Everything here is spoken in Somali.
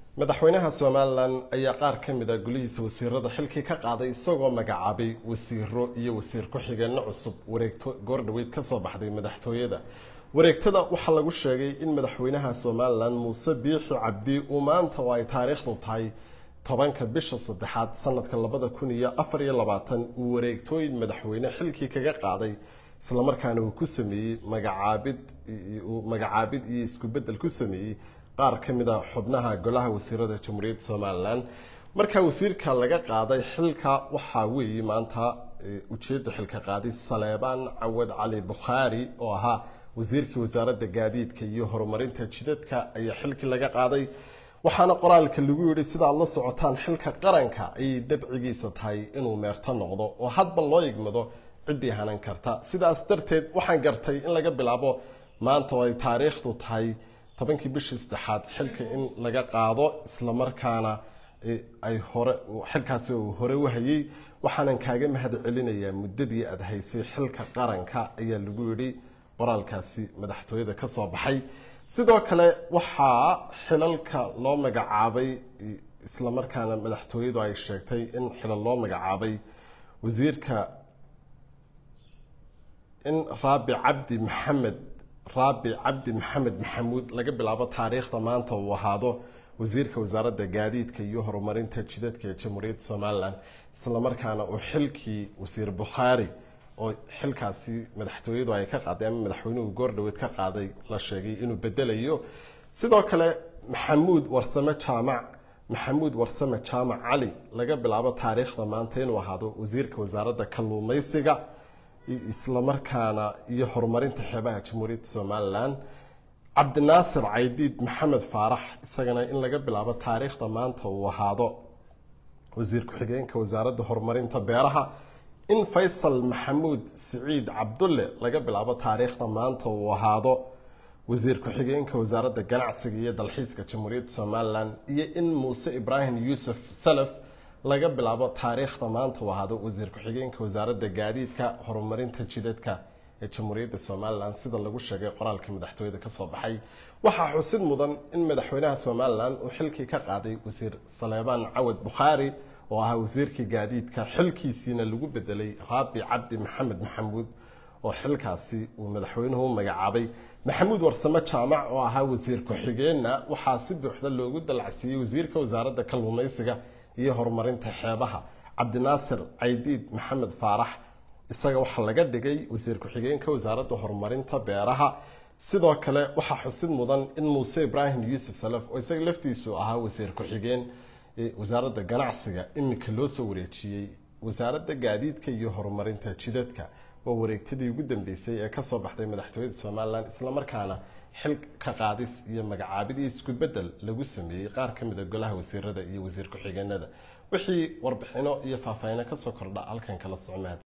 madaxweynaha somalilan ayaa qaar ka mid a golihiisa wasiirada xilkii ka qaaday isagoo magacaabay wasiiro iyo wasiir ku-xigeenno cusub wareegto goordhaweyd kasoo baxday madaxtooyada wareegtada waxaa lagu sheegay in madaxweynaha somalilan muuse biixi cabdi uu maanta oo ay taariikhdu tahay tobanka bisha saddexaad sanadka labada kun iyo afar iyo labaatan uu wareegtooyin madaxweyne xilkii kaga qaaday islamarkaana uu ku sameeyey magacaabid magacaabid iyo isku bedel ku sameeyey qaar ka mid a xubnaha golaha wasiirada jamhuuriyadda somalilan markaa wasiirka laga qaaday xilka waxaa weeye maanta ujeedda xilka qaaday saleebaan cawad cali bukhaari oo ahaa wasiirkii wasaaradda gaadiidka iyo horumarinta jidadka ayaa xilkii laga qaaday waxaana qoraalka lagu yidhi sidaad la socotaan xilka qaranka ayay dabcigiisa tahay inuu meerto noqdo oo hadba loo igmado ciddii hanan karta sidaas darteed waxaan gartay in laga bilaabo maanta oo ay taariikhdu tahay tobankii bishii saddexaad xilka in laga qaado islamarkaana ay hore xilkaasi uu hore u hayay waxaanan kaaga mahad celinayaa muddadii aada haysay xilka qaranka ayaa lagu yidhi qoraalkaasi madaxtooyada ka soo baxay sidoo kale waxaa xilalka loo magacaabay islamarkaana madaxtooyadu ay sheegtay in xilal loo magacaabay wasiirka in raabi cabdi maxamed raabi cabdi maxamed maxamuud laga bilaabo taariikhda maanta uu ahaado wasiirka wasaaradda gaadiidka iyo horumarinta jidadka ee jamhuuriyadda somalilan islamarkaana uu xilkii wasiir bukhaari oo xilkaasi madaxtooyadu ay ka qaaday ama madaxweynuhu goordhaweed ka qaaday la sheegay inuu bedelayo sidoo kale maxamuud warsame jaamac maxamuud warsame jaamac cali laga bilaabo taariikhda maanta inuu ahaado wasiirka wasaaradda kalluumeysiga islamarkaana iyo horumarinta xeebaha jamhuuriyadda somalilan cabdinaasir caydiid maxamed faarax isagana in laga bilaabo taariikhda maanta uu ahaado wasiir ku-xigeenka wasaaradda horumarinta beeraha in faysal maxamuud siciid cabdulle laga bilaabo taariikhda maanta uu ahaado wasiir ku-xigeenka wasaaradda ganacsiga iyo dalxiiska jamhuuriyadda somalilan iyo in muuse ibraahim yuusuf salaf laga bilaabo taariikhda maanta uu ahaado wasiir ku-xigeenka wasaaradda gaadiidka horumarinta jidadka ee jamhuuriyadda somalilan sida lagu sheegay qoraalka madaxtooyada kasoo baxay waxaa xusid mudan in madaxweynaha somalilan uu xilkii ka qaaday wasiir saleebaan cawad bukhaari oo ahaa wasiirkii gaadiidka xilkiisiina lagu bedelay raabi cabdi maxamed maxamuud oo xilkaasi uu madaxweynuhu u magacaabay maxamuud warsame jaamac oo ahaa wasiir ku-xigeenna waxaa si buuxda loogu dalacsiiyey wasiirka wasaaradda kalluumeysiga iyo horumarinta xeebaha cabdinaasir caydiid maxamed faarax isaga waxaa laga dhigay wasiir ku-xigeenka wasaaradda horumarinta beeraha sidoo kale waxaa xusid mudan in muuse ibraahim yuusuf salaf oo isaga laftiisu ahaa wasiir ku-xigeen wasaaradda ganacsiga iminka loo soo wareejiyey wasaaradda gaadiidka iyo horumarinta jidadka waa wareegtadii ugu dambeysay ee kasoo baxday madaxtooyada somalilan islamarkaana xil ka qaadis iyo magacaabidii isku bedel lagu sameeyey qaar ka mid a golaha wasiirada iyo wasiir ku-xigeenada wixii warbixino iyo faahfaahino kasoo kordha halkan kala socmaad